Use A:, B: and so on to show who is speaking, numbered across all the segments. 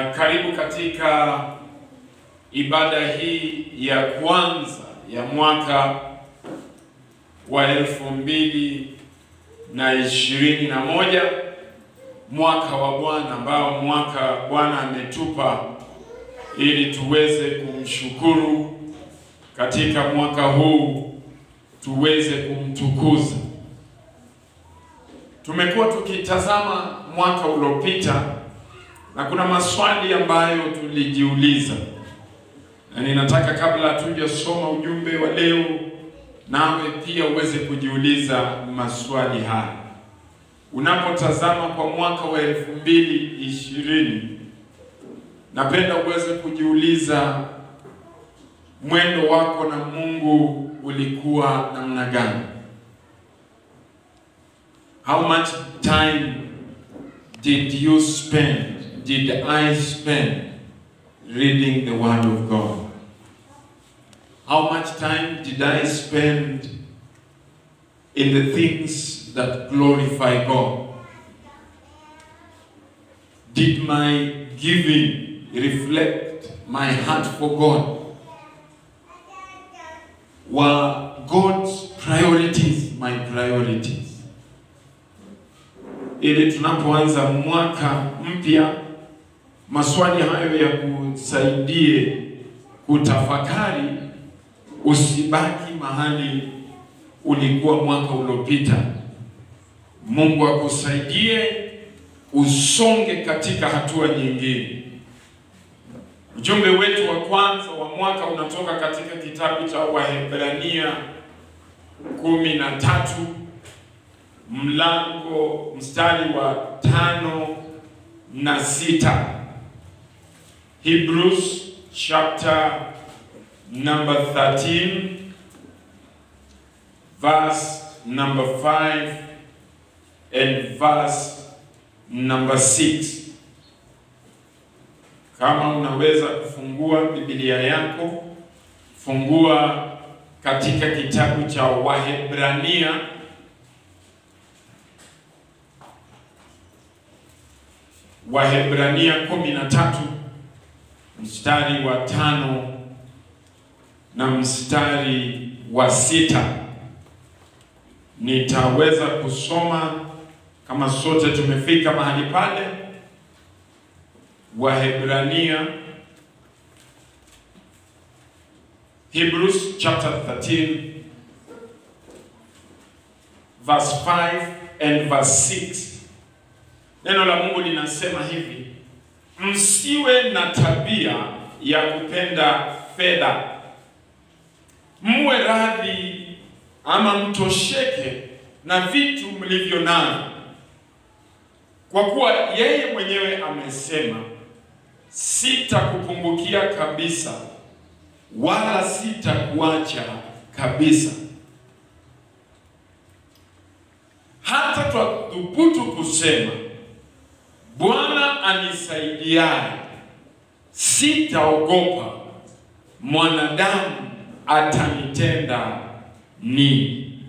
A: Uh, karibu katika ibada hii ya kwanza ya mwaka wa elfu mbili na ishirini na moja mwaka wa Bwana ambao mwaka Bwana ametupa ili tuweze kumshukuru katika mwaka huu, tuweze kumtukuza. Tumekuwa tukitazama mwaka uliopita na kuna maswali ambayo tulijiuliza, na ninataka kabla hatujasoma ujumbe wa leo, nawe pia uweze kujiuliza maswali haya. Unapotazama kwa mwaka wa elfu mbili ishirini, napenda uweze kujiuliza mwendo wako na Mungu ulikuwa namna gani? How much time did you spend, did I spend reading the Word of God? How much time did I spend in the things that glorify God? Did my giving reflect my heart for God? Were God's priorities my priorities? Ili tunapoanza mwaka mpya, maswali hayo ya kusaidie kutafakari, usibaki mahali ulikuwa mwaka uliopita. Mungu akusaidie usonge katika hatua nyingine. Ujumbe wetu wa kwanza wa mwaka unatoka katika kitabu cha Wahebrania kumi na tatu mlango mstari wa tano na sita. Hebrews chapter number 13 verse number 5 and verse number 6. Kama unaweza kufungua Biblia yako, fungua katika kitabu cha Wahebrania Wahebrania kumi na tatu mstari wa tano na mstari wa sita. Nitaweza kusoma kama sote tumefika mahali pale. Wahebrania, Hebrews chapter 13 verse 5 and verse 6. Neno la Mungu linasema hivi: msiwe na tabia ya kupenda fedha, mwe radhi ama mtosheke na vitu mlivyo navyo, kwa kuwa yeye mwenyewe amesema, sitakupungukia kabisa, wala sitakuacha kabisa. Hata twathubutu kusema Bwana anisaidiaye, sitaogopa, mwanadamu atanitenda nini?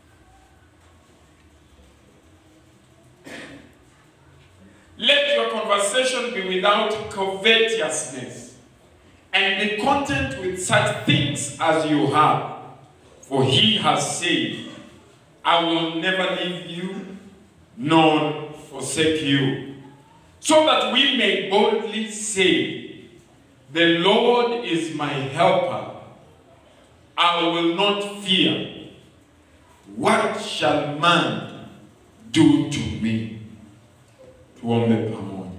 A: Let your conversation be without covetousness, and be content with such things as you have. For he has said, I will never leave you nor forsake you. So that we may boldly say, The Lord is my helper. I will not fear. What shall man do to me? Tuombe pamoja.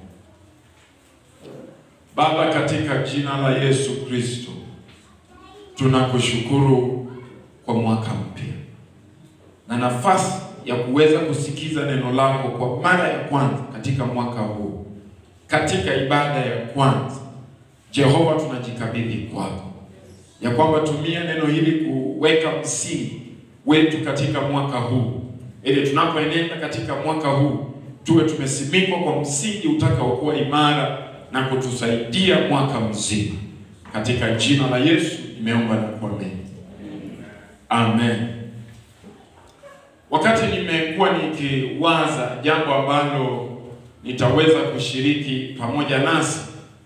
A: Baba, katika jina la Yesu Kristo, tunakushukuru kwa mwaka mpya na nafasi ya kuweza kusikiza neno lako kwa mara ya kwanza katika mwaka huu, katika ibada ya kwanza. Jehova, tunajikabidhi kwako ya kwamba tumia neno hili kuweka msingi wetu katika mwaka huu, ili tunapoenenda katika mwaka huu tuwe tumesimikwa kwa msingi utakaokuwa imara na kutusaidia mwaka mzima. Katika jina la Yesu nimeomba na kuamini, amen. Wakati nimekuwa nikiwaza jambo ambalo nitaweza kushiriki pamoja nasi,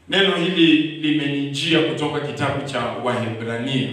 A: Neno hili limenijia kutoka kitabu cha Wahebrania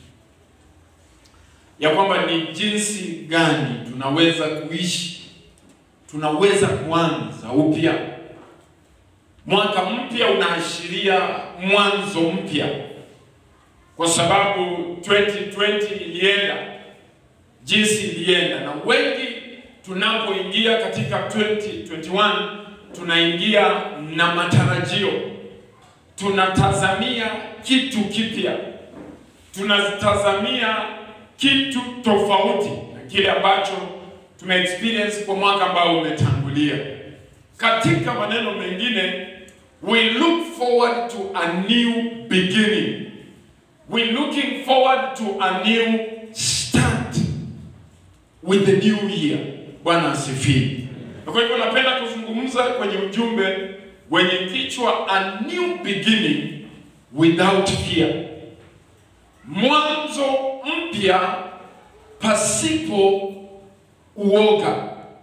A: ya kwamba ni jinsi gani tunaweza kuishi, tunaweza kuanza upya. Mwaka mpya unaashiria mwanzo mpya, kwa sababu 2020 ilienda jinsi ilienda, na wengi tunapoingia katika 2021 tunaingia na matarajio, tunatazamia kitu kipya, tunatazamia kitu tofauti na kile ambacho tume experience kwa mwaka ambao umetangulia. Katika maneno mengine, we look forward to a new beginning. We looking forward to a new start with the new year. Bwana asifiwe. Na kwa hivyo napenda kuzungumza kwenye ujumbe wenye kichwa a new beginning without fear. Mwanzo mpya pasipo uoga.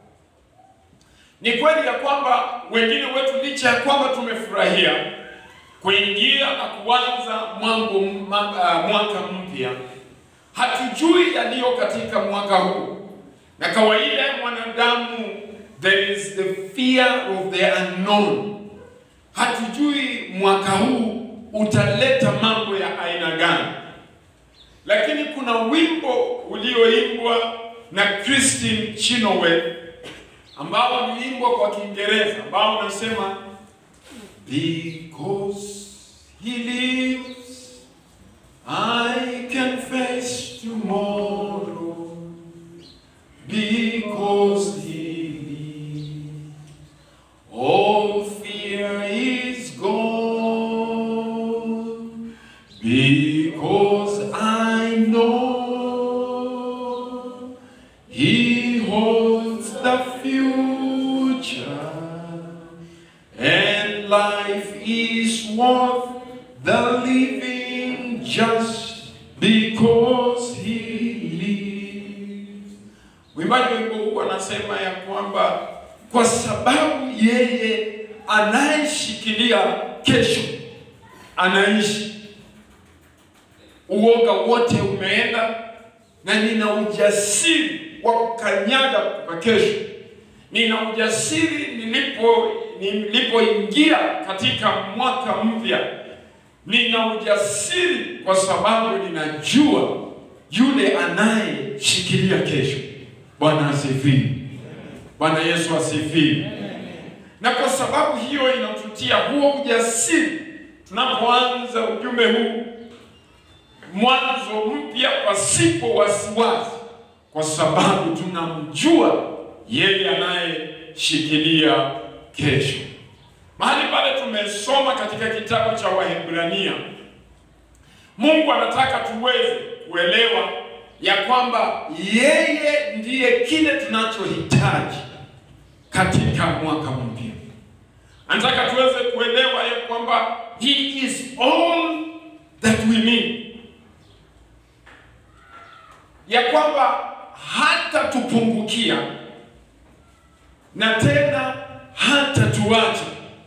A: Ni kweli ya kwamba wengine wetu licha ya kwamba tumefurahia kuingia na kuanza mwango uh, mwaka mpya, hatujui yaliyo katika mwaka huu, na kawaida ya mwanadamu there is the fear of the unknown. Hatujui mwaka huu utaleta mambo ya aina gani, lakini kuna wimbo ulioimbwa na Christine Chenoweth ambao uliimbwa kwa Kiingereza ambao unasema because he lives I can face tomorrow because he lives all fear is gone because I know he holds the future and life is worth the living just because he lives. Mwimbaji wimbo huu anasema ya kwamba kwa sababu yeye anayeshikilia kesho anaishi, uoga wote umeenda, na nina ujasiri wa kukanyaga kwa kesho. Nina ujasiri nilipo nilipoingia katika mwaka mpya, nina ujasiri kwa sababu ninajua yule anayeshikilia kesho. Bwana asifiwe. Bwana Yesu asifiwe. Na kwa sababu hiyo inatutia huo ujasiri tunapoanza ujumbe huu, mwanzo mpya pasipo wasiwasi, kwa sababu tunamjua yeye anayeshikilia kesho. Mahali pale tumesoma katika kitabu cha Waebrania, Mungu anataka tuweze kuelewa ya kwamba yeye ndiye kile tunachohitaji katika mwaka mpya. Anataka tuweze kuelewa ya kwamba he is all that we need, ya kwamba hata tupungukia na tena hata tuache.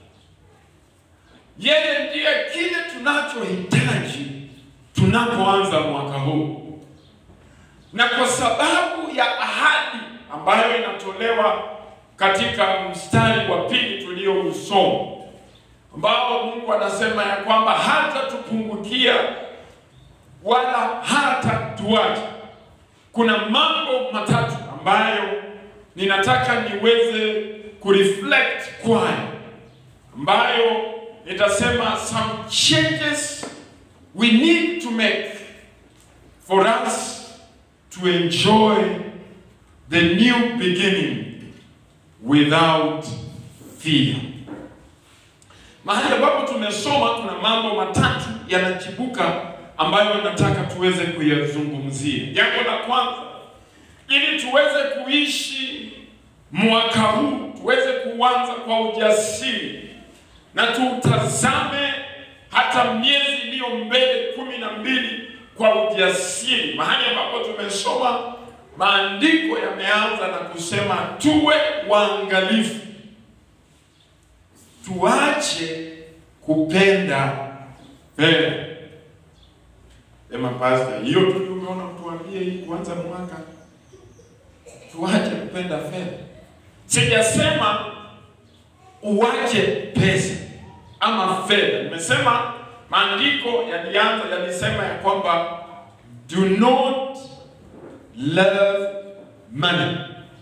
A: Yeye ndiye kile tunachohitaji tunapoanza mwaka huu, na kwa sababu ya ahadi ambayo inatolewa katika mstari wa pili tuliousoma, ambao Mungu anasema ya kwamba hata tupungukia wala hata tuache. Kuna mambo matatu ambayo ninataka niweze kureflect kwayo, ambayo nitasema some changes we need to make for us to enjoy the new beginning without fear. Mahali ambapo tumesoma kuna mambo matatu yanachibuka ambayo nataka tuweze kuyazungumzia. Jambo la kwanza, ili tuweze kuishi mwaka huu, tuweze kuanza kwa ujasiri na tutazame hata miezi iliyo mbele kumi na mbili kwa ujasiri. Mahali ambapo tumesoma maandiko yameanza na kusema tuwe waangalifu, tuache kupenda fedha. Sema pastor, hiyo tu ndio umeona mtuambie hii kuanza mwaka tuache kupenda fedha. Sijasema uache pesa ama fedha. Nimesema maandiko yalianza yalisema ya kwamba do not love money.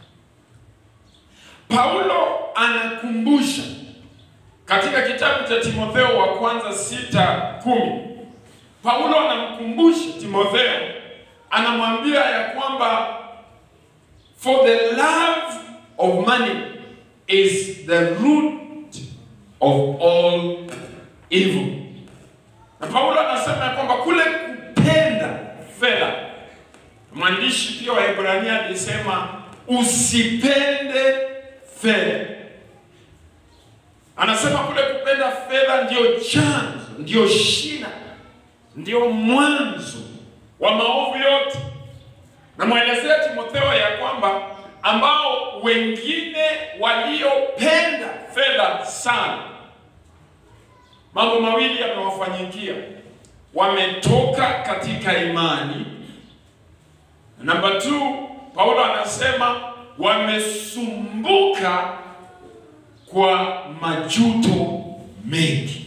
A: Paulo anakumbusha katika kitabu cha Timotheo wa kwanza sita kumi Paulo anamkumbusha Timotheo, anamwambia ya kwamba for the love of money is the root of all evil. Na Paulo anasema ya kwamba kule kupenda fedha, mwandishi pia wa Hebrania alisema usipende fedha. Anasema kule kupenda fedha ndio chanzo, ndio shina, ndio mwanzo wa maovu yote. Namwelezea Timotheo ya kwamba ambao wengine waliopenda fedha sana, mambo mawili yamewafanyikia. Wametoka katika imani. Namba 2, Paulo anasema wamesumbuka kwa majuto mengi.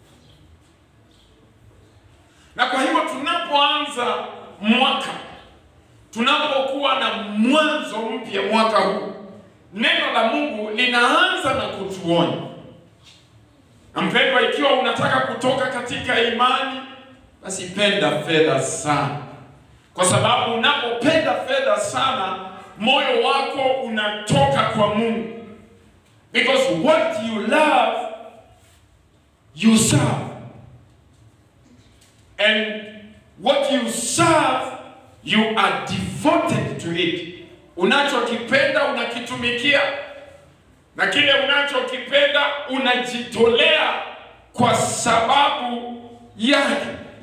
A: Na kwa hivyo tunapoanza mwaka, tunapokuwa na mwanzo mpya mwaka huu, neno la Mungu linaanza na kutuonya. Na mpendwa, ikiwa unataka kutoka katika imani, basi penda fedha sana, kwa sababu unapopenda fedha sana, moyo wako unatoka kwa Mungu. Because what you love, you serve. And what you serve, you are devoted to it. Unachokipenda unakitumikia, na kile unachokipenda unajitolea kwa sababu yake.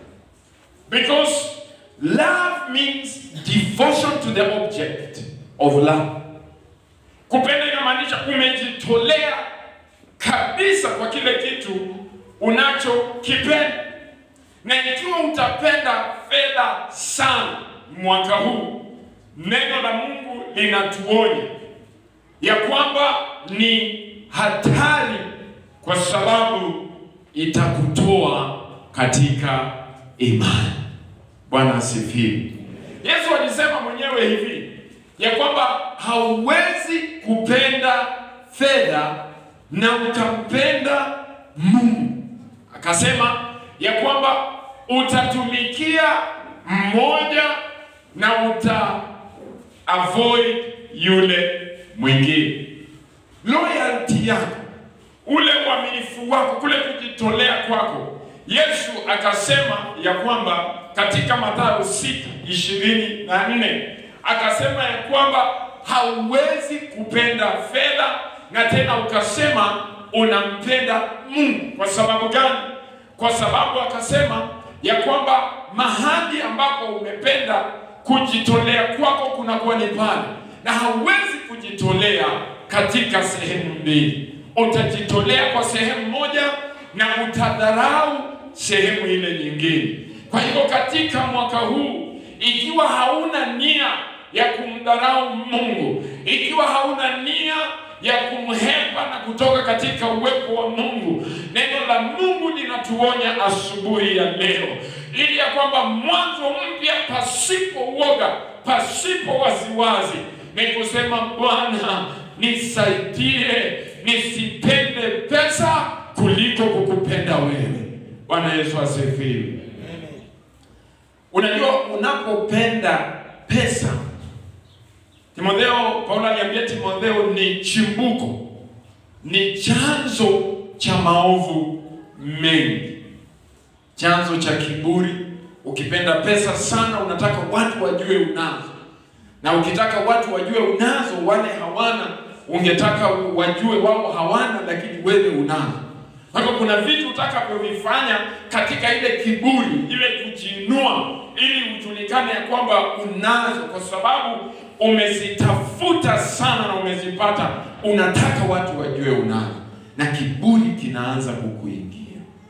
A: Because love means devotion to the object of love. Kupenda inamaanisha umejitolea kabisa kwa kile kitu unachokipenda. Na ikiwa utapenda fedha sana mwaka huu, neno la Mungu linatuonya ya kwamba ni hatari, kwa sababu itakutoa katika imani. Bwana asifiwe. Yesu alisema mwenyewe hivi ya kwamba hauwezi kupenda fedha na ukampenda Mungu. Akasema ya kwamba utatumikia mmoja na uta avoid yule mwingine. Loyalty yako, ule uaminifu wako, kule kujitolea kwako. Yesu akasema ya kwamba katika Mathayo sita ishirini na nne akasema ya kwamba hauwezi kupenda fedha na tena ukasema unampenda Mungu. Kwa sababu gani? Kwa sababu akasema ya kwamba mahali ambapo umependa kujitolea kwako kunakuwa ni pale, na hauwezi kujitolea katika sehemu mbili. Utajitolea kwa sehemu moja na utadharau sehemu ile nyingine. Kwa hivyo katika mwaka huu, ikiwa hauna nia ya kumdharau Mungu, ikiwa hauna nia ya kumhepa na kutoka katika uwepo wa Mungu, neno la Mungu linatuonya asubuhi ya leo, ili ya kwamba mwanzo mpya pasipo uoga, pasipo wasiwasi, ni kusema Bwana, nisaidie nisipende pesa kuliko kukupenda wewe. Bwana Yesu asifiwe. Unajua, unapopenda pesa, Timotheo, Paulo aliambia Timotheo ni chimbuko, ni chanzo cha maovu mengi, chanzo cha kiburi. Ukipenda pesa sana, unataka watu wajue unazo, na ukitaka watu wajue unazo, wale hawana, ungetaka wajue wao hawana, lakini wewe unazo. Kwa hivyo kuna vitu utakavyovifanya katika ile kiburi, ile kujiinua, ili ujulikane ya kwamba unazo, kwa sababu umezitafuta sana na umezipata. Unataka watu wajue unazo, na kiburi kinaanza kukuingia.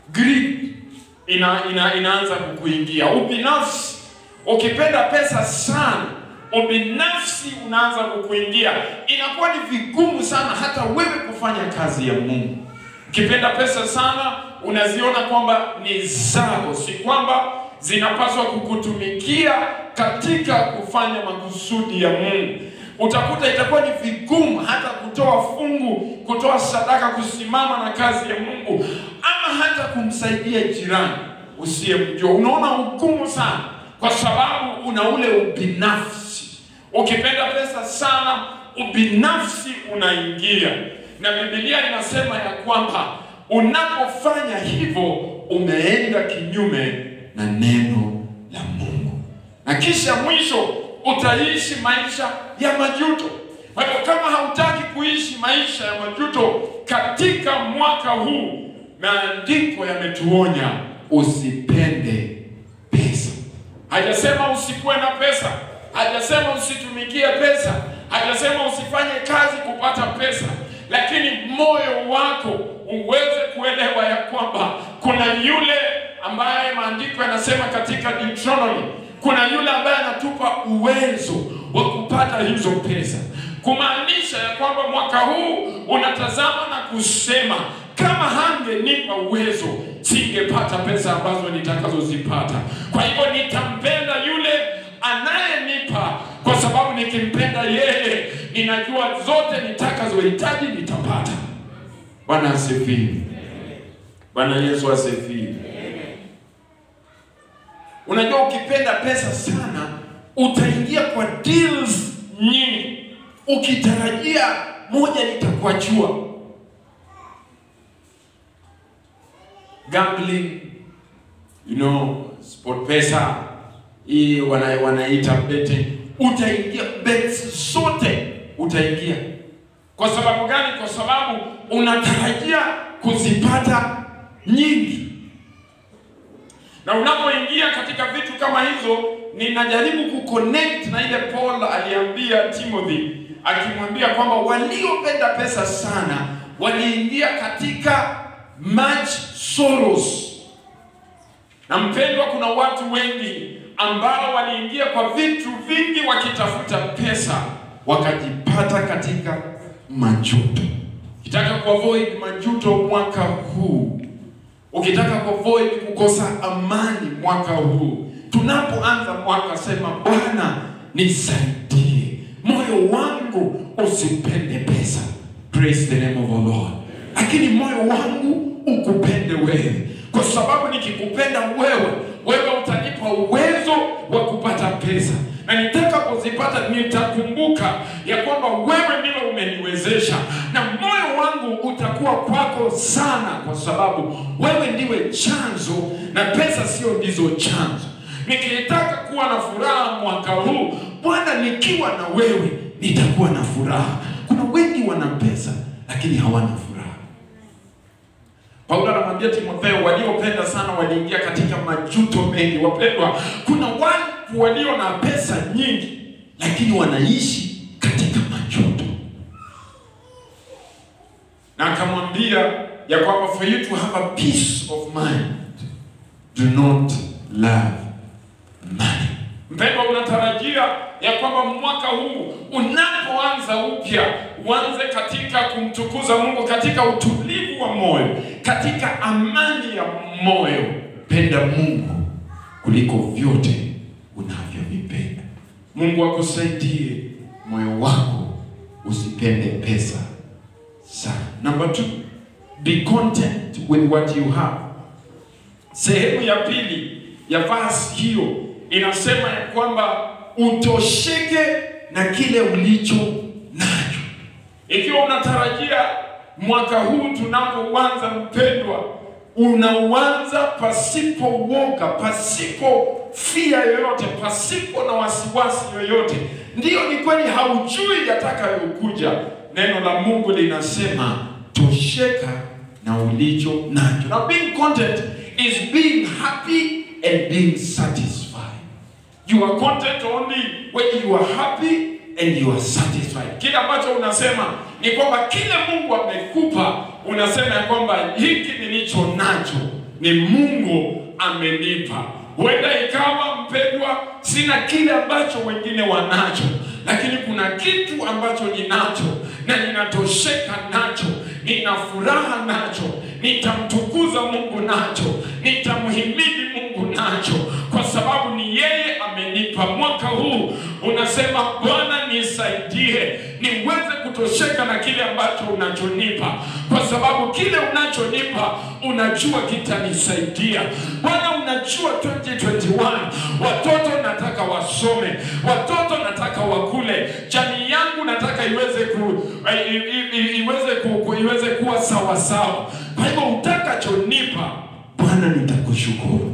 A: greed ina, ina, inaanza kukuingia. Ubinafsi, ukipenda pesa sana, ubinafsi unaanza kukuingia. Inakuwa ni vigumu sana hata wewe kufanya kazi ya Mungu. Ukipenda pesa sana, unaziona kwamba ni zako, si kwamba zinapaswa kukutumikia katika kufanya makusudi ya Mungu. Utakuta itakuwa ni vigumu hata kutoa fungu, kutoa sadaka, kusimama na kazi ya Mungu, ama hata kumsaidia jirani usiyemjua. Unaona ugumu sana, kwa sababu una ule ubinafsi. Ukipenda pesa sana, ubinafsi unaingia, na Biblia inasema ya kwamba unapofanya hivyo umeenda kinyume na neno la Mungu, na kisha mwisho utaishi maisha ya majuto. Kwa hivyo kama hautaki kuishi maisha ya majuto katika mwaka huu, maandiko yametuonya usipende pesa. Hajasema usikuwe na pesa, hajasema usitumikie pesa, hajasema usifanye kazi kupata pesa, lakini moyo wako uweze kuelewa ya kwamba kuna yule ambaye maandiko yanasema katika Deuteronomy, kuna yule ambaye anatupa uwezo wa kupata hizo pesa, kumaanisha ya kwamba mwaka huu unatazama na kusema kama hangenipa uwezo singepata pesa ambazo nitakazozipata. Kwa hivyo nitampenda yule anayenipa, kwa sababu nikimpenda yeye, ninajua zote nitakazohitaji nitapata. Bwana asifiwe. Bwana Yesu asifiwe. Unajua, ukipenda pesa sana utaingia kwa deals nyingi ukitarajia moja litakuachua. Gambling, you know, sport pesa hii wana, wanaita betting, utaingia bets zote utaingia. Kwa sababu gani? Kwa sababu unatarajia kuzipata nyingi na unapoingia katika vitu kama hizo, ninajaribu kuconnect na ile Paul aliambia Timothy, akimwambia kwamba waliopenda pesa sana waliingia katika much sorrows. Na mpendwa, kuna watu wengi ambao waliingia kwa vitu vingi wakitafuta pesa, wakajipata katika majuto. Ukitaka kuavoid majuto mwaka huu ukitaka kuavoid kukosa amani mwaka huu, tunapoanza mwaka, sema Bwana nisaidie, moyo wangu usipende pesa. Praise the name of the Lord. Lakini moyo wangu ukupende wewe, kwa sababu nikikupenda wewe, wewe utanipa uwezo wa kupata pesa na nitakapozipata nitakumbuka ya kwamba wewe ndiwe umeniwezesha, na moyo wangu utakuwa kwako sana, kwa sababu wewe ndiwe chanzo na pesa sio ndizo chanzo. Nikitaka kuwa na furaha mwaka huu, Bwana, nikiwa na wewe nitakuwa na furaha. Kuna wengi wana pesa lakini hawana furaha. Paulo anamwambia Timotheo, waliopenda sana waliingia katika majuto mengi. Wapendwa, kuna watu walio na pesa nyingi lakini wanaishi katika majuto, na akamwambia ya kwamba for you to have a peace of mind do not love money. Mpendwa, unatarajia ya kwamba mwaka huu unapoanza upya uanze katika kumtukuza Mungu, katika utulivu wa moyo, katika amani ya moyo. Penda Mungu kuliko vyote unavyovipenda. Mungu akusaidie moyo wako usipende pesa sana. Number two, be content with what you have. Sehemu ya pili ya verse hiyo inasema ya kwamba utosheke na kile ulicho nacho. Ikiwa unatarajia mwaka huu tunapoanza, mpendwa, unauanza pasipo woga, pasipo fia yoyote, pasipo na wasiwasi yoyote. Ndiyo, ni kweli haujui yatakayokuja. Neno la Mungu linasema tosheka na ulicho nacho. Now being content is being happy and being satisfied. You are content only when you are happy and you are satisfied. Kile ambacho unasema ni kwamba kile Mungu amekupa, unasema ya kwamba hiki nilicho nacho ni Mungu amenipa. Huenda ikawa mpendwa, sina kile ambacho wengine wanacho, lakini kuna kitu ambacho ninacho na ninatosheka nacho, nina furaha nacho, nitamtukuza Mungu nacho, nitamhimidi Mungu nacho, kwa sababu ni yeye amenipa. Mwaka huu unasema, Bwana nisaidie niweze kutosheka na kile ambacho unachonipa, kwa sababu kile unachonipa unajua kitanisaidia. Bwana, unajua 2021 watoto nataka wasome, watoto nataka wakule, jamii yangu nataka iweze ku, i, i, i, iweze ku, ku, iweze kuwa sawa sawa. Kwa hivyo utakachonipa Bwana, nitakushukuru.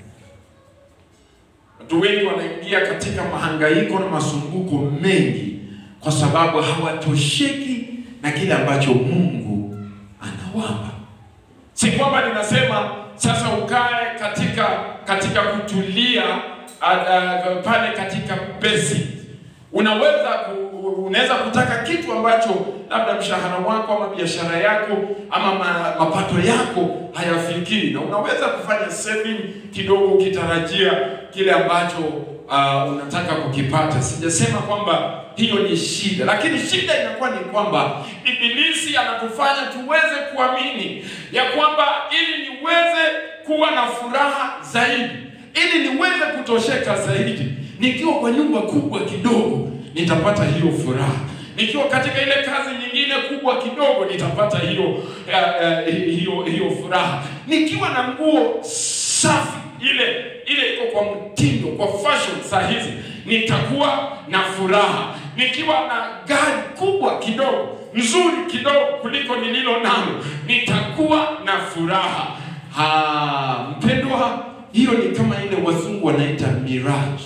A: Watu wengi wanaingia katika mahangaiko na masumbuko mengi kwa sababu hawatosheki na kile ambacho Mungu anawapa. Si kwamba ninasema sasa ukae katika katika kutulia uh, uh, pale katika basic. Unaweza ku, unaweza kutaka kitu ambacho labda mshahara wako ama biashara yako ama ma, mapato yako hayafikii, na unaweza kufanya saving kidogo ukitarajia kile ambacho uh, unataka kukipata. Sijasema kwamba hiyo ni shida, lakini shida inakuwa ni kwamba Ibilisi anatufanya tuweze kuamini ya kwamba ili niweze kuwa na furaha zaidi, ili niweze kutosheka zaidi, nikiwa kwa nyumba kubwa kidogo nitapata hiyo furaha nikiwa katika ile kazi nyingine kubwa kidogo nitapata hiyo uh, uh, hiyo hiyo furaha. Nikiwa na nguo safi ile ile iko kwa mtindo, kwa fashion saa hizi nitakuwa na furaha. Nikiwa na gari kubwa kidogo nzuri kidogo kuliko nililo nalo nitakuwa na furaha. Ha, mpendwa, hiyo ni kama ile wazungu wanaita mirage.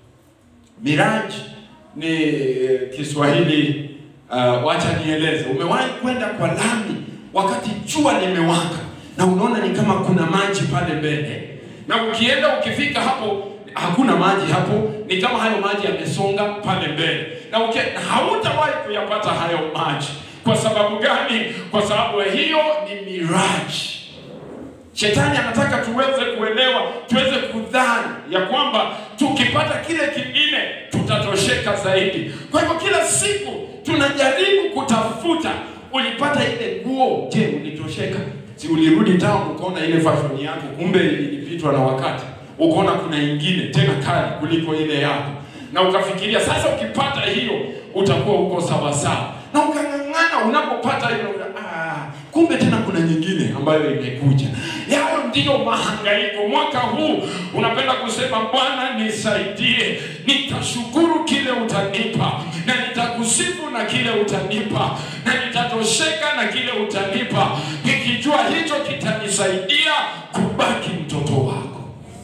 A: Mirage ni eh, Kiswahili uh, wacha nieleze. Umewahi kwenda kwa lami wakati jua limewaka na unaona ni kama kuna maji pale mbele, na ukienda ukifika hapo hakuna maji hapo, ni kama hayo maji yamesonga pale mbele, na uki, hautawahi kuyapata hayo maji. Kwa sababu gani? Kwa sababu hiyo ni mirage. Shetani anataka tuweze kuelewa, tuweze kudhani ya kwamba tukipata kile kingine tutatosheka zaidi. Kwa hivyo kila siku tunajaribu kutafuta, ulipata ile nguo, je, ulitosheka? Si ulirudi town ukaona ile fashion yako, kumbe ilipitwa na wakati, ukaona kuna ingine tena kali kuliko ile yako, na ukafikiria sasa ukipata hiyo utakuwa uko sawa sawa, na ukang'ang'ana. Unapopata hiyo ah, kumbe tena kuna nyingine ambayo imekuja. Yayo ndiyo mahangaiko. Mwaka huu unapenda kusema Bwana nisaidie, nitashukuru kile utanipa, na nitakusifu na kile utanipa, na nitatosheka na kile utanipa, nikijua hicho kitanisaidia kubaki mtoto wako.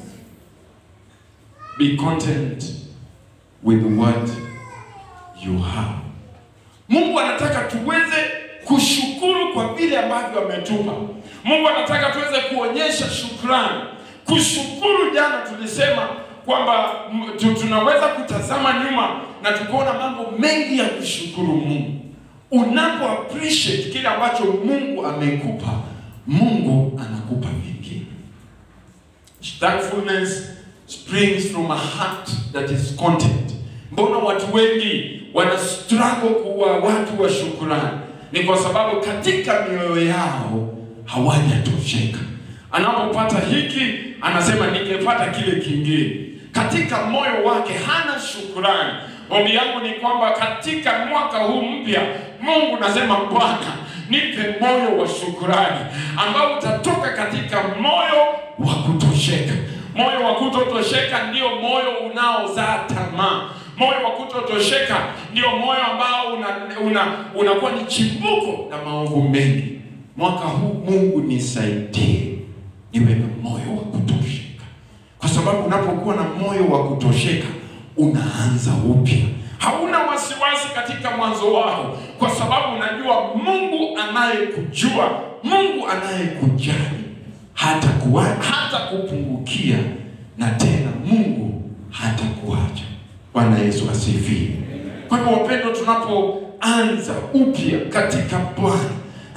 A: Be content with what you have. Mungu anataka tuweze kushukuru kwa vile ambavyo ametupa. Mungu anataka tuweze kuonyesha shukrani. Kushukuru, jana tulisema kwamba m- tu- tunaweza kutazama nyuma na tukaona mambo mengi ya kushukuru Mungu. Unapo appreciate kile ambacho Mungu amekupa, Mungu anakupa vingine. Thankfulness springs from a heart that is content. Mbona watu wengi wana struggle kuwa watu wa shukrani? Ni kwa sababu katika mioyo yao hawajatosheka. Anapopata hiki anasema ningepata kile kingine. Katika moyo wake hana shukrani. Ombi yangu ni kwamba katika mwaka huu mpya, Mungu nasema Bwana, nipe moyo wa shukrani ambao utatoka katika moyo wa kutosheka. Moyo wa kutotosheka ndio moyo unaozaa tamaa. Moyo wa kutotosheka ndio moyo ambao una, una, unakuwa ni chimbuko la maovu mengi. Mwaka huu Mungu nisaidie niwe na moyo wa kutosheka, kwa sababu unapokuwa na moyo wa kutosheka unaanza upya. Hauna wasiwasi katika mwanzo wako, kwa sababu unajua Mungu anayekujua, Mungu anayekujali hata kuwa, hata kupungukia na tena Mungu hata kuacha. Bwana Yesu asifiwe. Kwa hivyo wapendwa, tunapoanza upya katika Bwana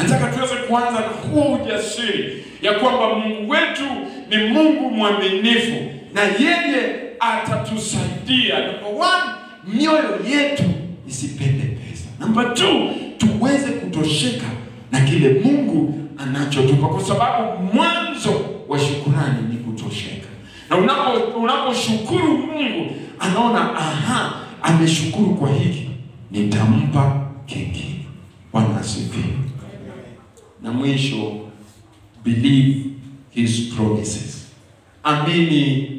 A: Nataka tuweze kuanza na huo ujasiri ya kwamba Mungu wetu ni Mungu mwaminifu na yeye atatusaidia. Number one, mioyo yetu isipende pesa. Number two, tuweze kutosheka na kile Mungu anachotupa, kwa sababu mwanzo wa shukurani ni kutosheka. Na unapo unaposhukuru Mungu, anaona aha, ameshukuru kwa hiki, nitampa kingine. Bwana asifiwe. Na mwisho, believe his promises, amini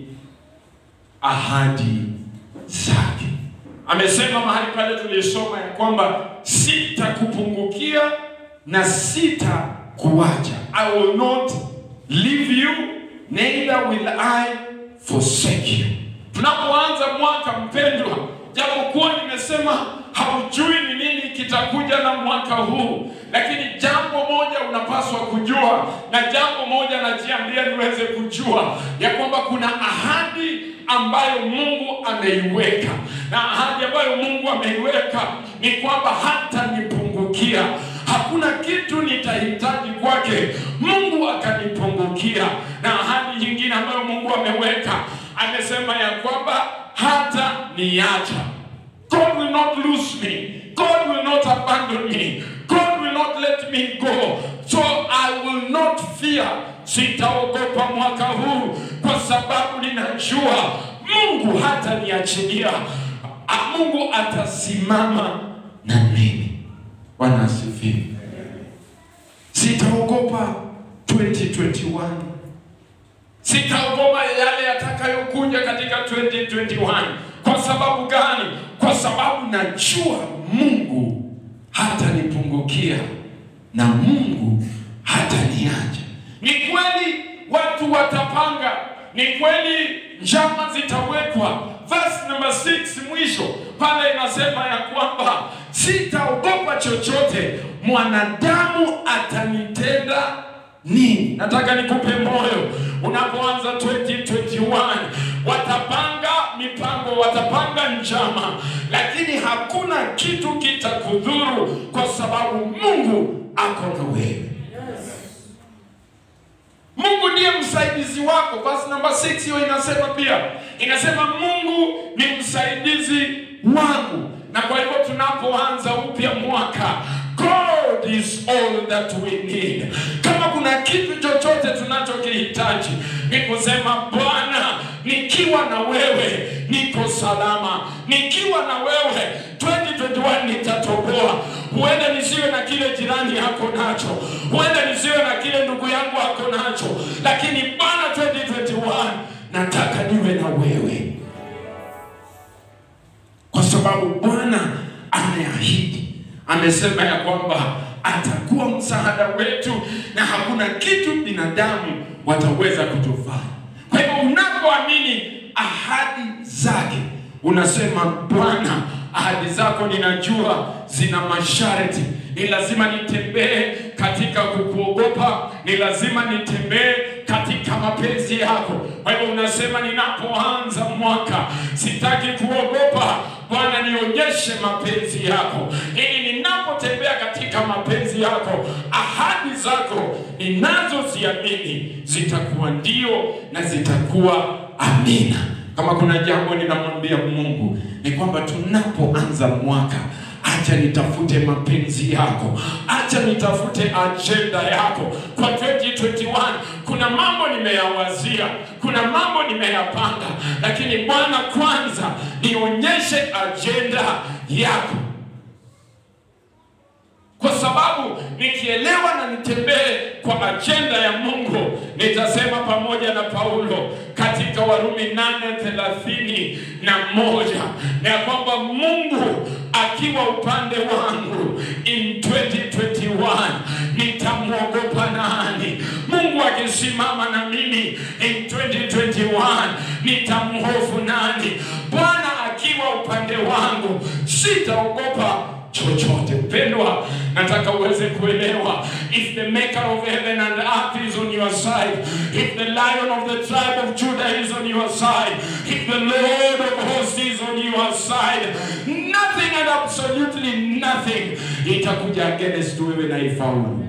A: ahadi zake. Amesema mahali pale tulisoma ya kwamba sitakupungukia na sitakuacha. I will not leave you neither will I forsake you. Tunapoanza mwaka mpendwa, japokuwa nimesema haujui ni nini kitakuja na mwaka huu, lakini jambo moja unapaswa kujua, na jambo moja najiambia niweze kujua ya kwamba kuna ahadi ambayo Mungu ameiweka, na ahadi ambayo Mungu ameiweka ni kwamba hatanipungukia. Hakuna kitu nitahitaji kwake, Mungu akanipungukia. Na ahadi nyingine ambayo Mungu ameweka, amesema ya kwamba hata niacha God will not lose me. God will not abandon me. God will not let me go. So I will not fear. Sitaogopa mwaka huu kwa sababu ninajua Mungu hataniachilia. Ah, Mungu atasimama na mimi. Bwana asifiwe. Sitaogopa 2021. Sitaogopa yale yatakayokuja katika 2021. Kwa sababu gani? Kwa sababu najua Mungu hatanipungukia na Mungu hataniacha. Ni kweli watu watapanga, ni kweli njama zitawekwa. Verse number 6 mwisho pale inasema ya kwamba sitaogopa chochote mwanadamu atanitenda nini. Nataka nikupe moyo unapoanza 2021 watapanga mipango, watapanga njama, lakini hakuna kitu kitakudhuru kwa sababu Mungu ako na wewe. Mungu ndiye msaidizi wako. Verse number 6 hiyo inasema pia, inasema Mungu ni msaidizi wangu. Na kwa hivyo tunapoanza upya mwaka, God is all that we need. Kama kuna kitu chochote tunachokihitaji ni kusema Bwana, nikiwa na wewe niko salama, nikiwa na wewe 2021 nitatoboa. Huenda nisiwe na kile jirani yako nacho, huenda nisiwe na kile ndugu yangu ako nacho, lakini Bwana 2021 nataka niwe na wewe, kwa sababu Bwana ameahidi, amesema ya kwamba atakuwa msaada wetu na hakuna kitu binadamu wataweza kutufanya. Kwa hivyo unapoamini ahadi zake, unasema Bwana, ahadi zako ninajua zina masharti. Ni lazima nitembee katika kukuogopa, ni lazima nitembee katika mapenzi yako. Kwa hivyo unasema, ninapoanza mwaka sitaki kuogopa. Bwana, nionyeshe mapenzi yako, ili ninapotembea katika mapenzi yako, ahadi zako ninazoziamini zitakuwa ndio na zitakuwa amina. Kama kuna jambo ninamwambia Mungu ni kwamba tunapoanza mwaka acha nitafute mapenzi yako, acha nitafute ajenda yako kwa 2021. Kuna mambo nimeyawazia, kuna mambo nimeyapanga, lakini Bwana, kwanza nionyeshe ajenda yako, kwa sababu nikielewa na nitembee kwa ajenda ya Mungu, nitasema pamoja na Paulo katika Warumi 8:31 na moja ya kwamba Mungu akiwa upande wangu in 2021 nitamwogopa nani? Mungu akisimama na mimi in 2021 nitamhofu nani? Bwana akiwa upande wangu sitaogopa chochote. Mpendwa, nataka uweze kuelewa if the maker of heaven and earth is on your side if the lion of the tribe of judah is on your side if the lord of hosts is on your side nothing and absolutely nothing itakuja against wewe na ifaulu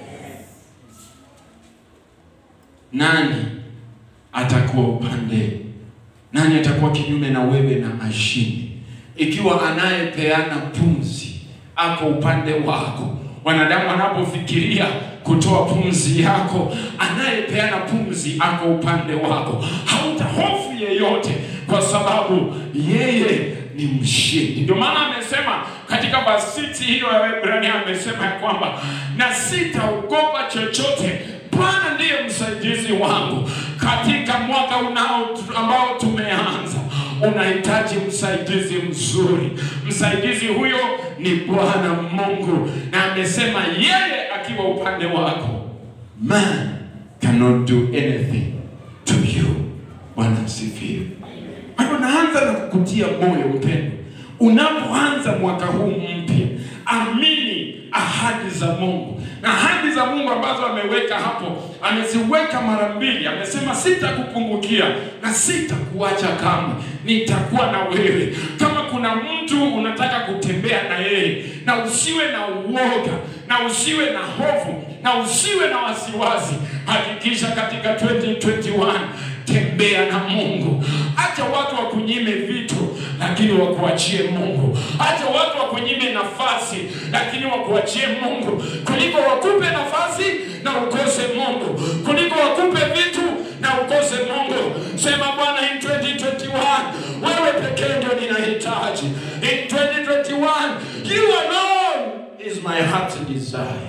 A: nani atakuwa upande nani atakuwa kinyume na wewe na ashindi ikiwa anayepeana pumzi ako upande wako wanadamu wanapofikiria kutoa pumzi yako anayepeana pumzi ako upande wako hautahofu yeyote kwa sababu yeye ni mshindi ndio maana amesema katika basiti hiyo ya Waebrania amesema ya kwamba na sitaogopa chochote Bwana ndiye msaidizi wangu katika mwaka unao ambao tumeanza. Unahitaji msaidizi mzuri. Msaidizi huyo ni Bwana Mungu, na amesema yeye akiwa upande wako, man cannot do anything to you. Bwana asifiwe. Kwa hiyo naanza na kukutia moyo mpendo, unapoanza mwaka huu mpya, amini ahadi za Mungu na ahadi za Mungu ambazo ameweka hapo, ameziweka mara mbili. Amesema sitakupungukia na sitakuacha kamwe, nitakuwa na wewe. Kama kuna mtu unataka kutembea na yeye, na usiwe na uoga na usiwe na hofu na usiwe na wasiwasi, hakikisha katika 2021 tembea na Mungu. Acha watu wakunyime vitu, lakini wakuachie Mungu. Acha watu wakunyime nafasi, lakini wakuachie Mungu, kuliko wakupe nafasi na ukose Mungu, kuliko wakupe vitu na ukose Mungu. Sema Bwana, in 2021 wewe pekee ndio ninahitaji. In 2021 you alone is my heart desire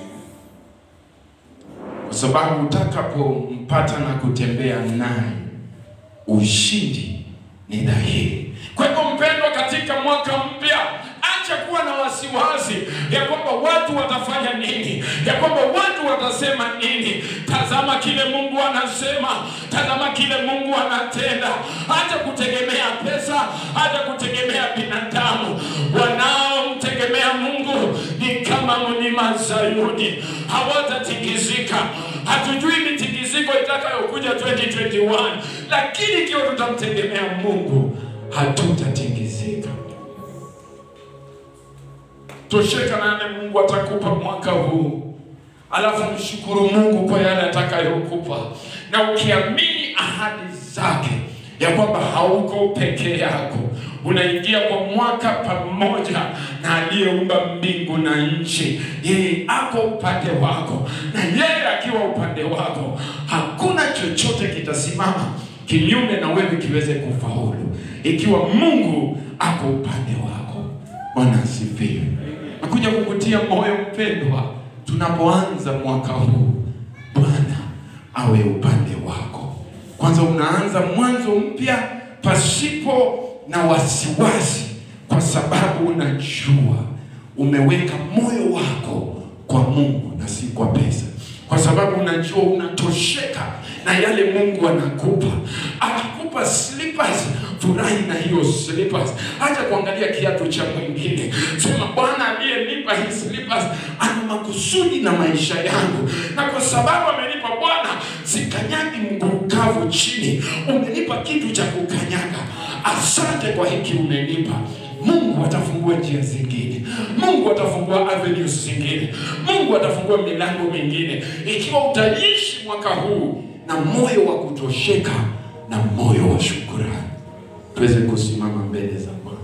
A: kwa sababu utakapompata na kutembea naye ushindi ni dhahiri. Kwa hivyo mpendwa, katika mwaka mpya acha kuwa na wasiwasi ya kwamba watu watafanya nini, ya kwamba watu watasema nini. Tazama kile Mungu anasema, tazama kile Mungu anatenda. Hata kutegemea pesa, hata kutegemea binadamu. Wanaomtegemea Mungu ni kama mlima Sayuni, hawatatikisika. Hatujui mitikisiko itakayokuja 2021, lakini ikiwa tutamtegemea Mungu hatutatingizika. Tosheka na yale Mungu atakupa mwaka huu, alafu mshukuru Mungu kwa yale atakayokupa, na ukiamini ahadi zake ya kwamba hauko peke yako, unaingia kwa mwaka pamoja na aliyeumba mbingu na nchi. Yeye ako upande wako, na yeye akiwa upande wako, hakuna chochote kitasimama kinyume na wewe kiweze kufaulu, ikiwa Mungu ako upande wako. Bwana asifiwe. Nakuja kukutia moyo mpendwa, tunapoanza mwaka huu, Bwana awe upande wako. Kwanza unaanza mwanzo mpya pasipo na wasiwasi, kwa sababu unajua umeweka moyo wako kwa Mungu na si kwa pesa, kwa sababu unajua unatosheka na yale Mungu anakupa. Akikupa slippers, furahi na hiyo slippers, acha kuangalia kiatu cha mwingine. Sema Bwana aliyenipa hii slippers ana makusudi na maisha yangu, na kwa sababu amenipa Bwana, sikanyagi mguu kavu chini. Umenipa kitu cha kukanyaga. Asante kwa hiki umenipa. Mungu atafungua njia zingine, Mungu atafungua avenues zingine, Mungu atafungua milango mingine, ikiwa utaishi mwaka huu na moyo wa kutosheka na moyo wa shukurani. Tuweze kusimama mbele za Bwana.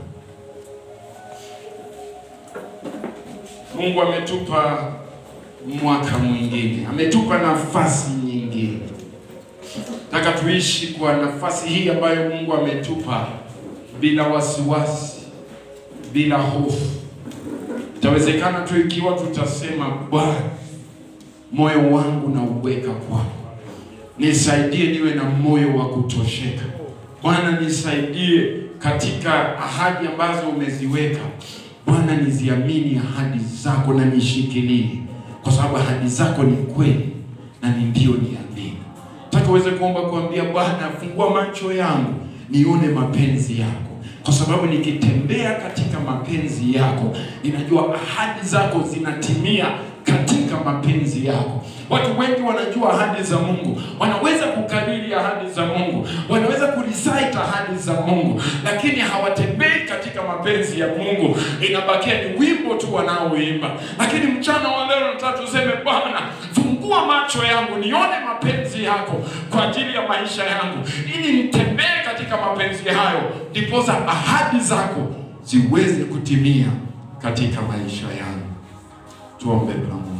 A: Mungu ametupa mwaka mwingine, ametupa nafasi nyingine. Nataka tuishi kwa nafasi hii ambayo Mungu ametupa bila wasiwasi, bila hofu. Itawezekana tu ikiwa tutasema, Bwana, moyo wangu na uweka kwako, nisaidie niwe na moyo wa kutosheka. Bwana, nisaidie katika ahadi ambazo umeziweka. Bwana, niziamini ahadi zako na nishikilie, kwa sababu ahadi zako ni kweli na ni ndio, niamini. Nataka uweze kuomba kuambia Bwana, fungua macho yangu nione mapenzi yako, kwa sababu nikitembea katika mapenzi yako, ninajua ahadi zako zinatimia katika mapenzi yako. Watu wengi wanajua ahadi za Mungu, wanaweza kukariri ahadi za Mungu, wanaweza kurecite ahadi za Mungu, lakini hawatembei katika mapenzi ya Mungu. Inabakia ni wimbo tu wanaoimba. Lakini mchana wa leo nataka tuseme, Bwana, fungua macho yangu nione mapenzi yako kwa ajili ya maisha yangu, ili nitembee katika mapenzi hayo, ndiposa ahadi zako ziweze kutimia katika maisha yangu. Tuombe pamoja.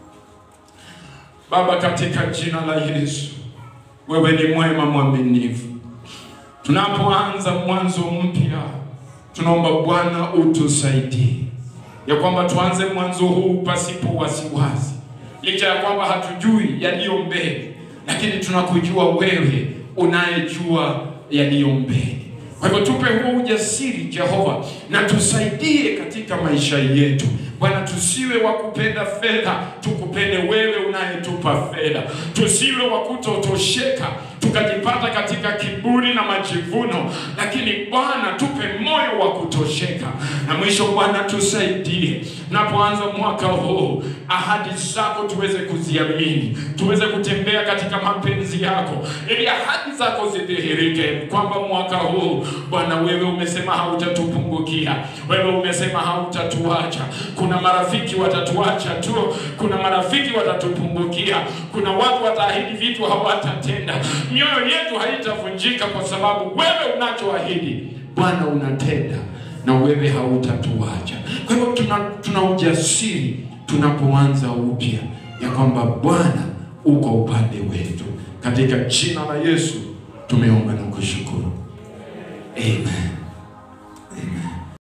A: Baba, katika jina la Yesu, wewe ni mwema mwaminifu. Tunapoanza mwanzo mpya, tunaomba Bwana utusaidie ya kwamba tuanze mwanzo huu pasipo wasiwasi, licha ya kwamba hatujui yaliyo mbele, lakini tunakujua wewe unayejua yaliyo mbele. Kwa hivyo tupe huo ujasiri Jehova, na tusaidie katika maisha yetu Bwana, tusiwe wa kupenda fedha, tukupende wewe unayetupa fedha. Tusiwe wa kutotosheka tukajipata katika kiburi na majivuno, lakini Bwana tupe moyo wa kutosheka. Na mwisho Bwana tusaidie, tunapoanza mwaka huu, ahadi zako tuweze kuziamini, tuweze kutembea katika mapenzi yako, ili ahadi zako zidhihirike, kwamba mwaka huu Bwana wewe umesema hautatupungukia, wewe umesema hautatuacha. Kuna marafiki watatuacha tu, kuna marafiki watatupungukia, kuna watu wataahidi vitu hawatatenda. Mioyo yetu haitavunjika kwa sababu wewe unachoahidi Bwana unatenda na wewe hautatuacha. Kwa hivyo tuna, tuna ujasiri tunapoanza upya ya kwamba Bwana uko upande wetu. Katika jina la Yesu tumeomba na kushukuru, amen.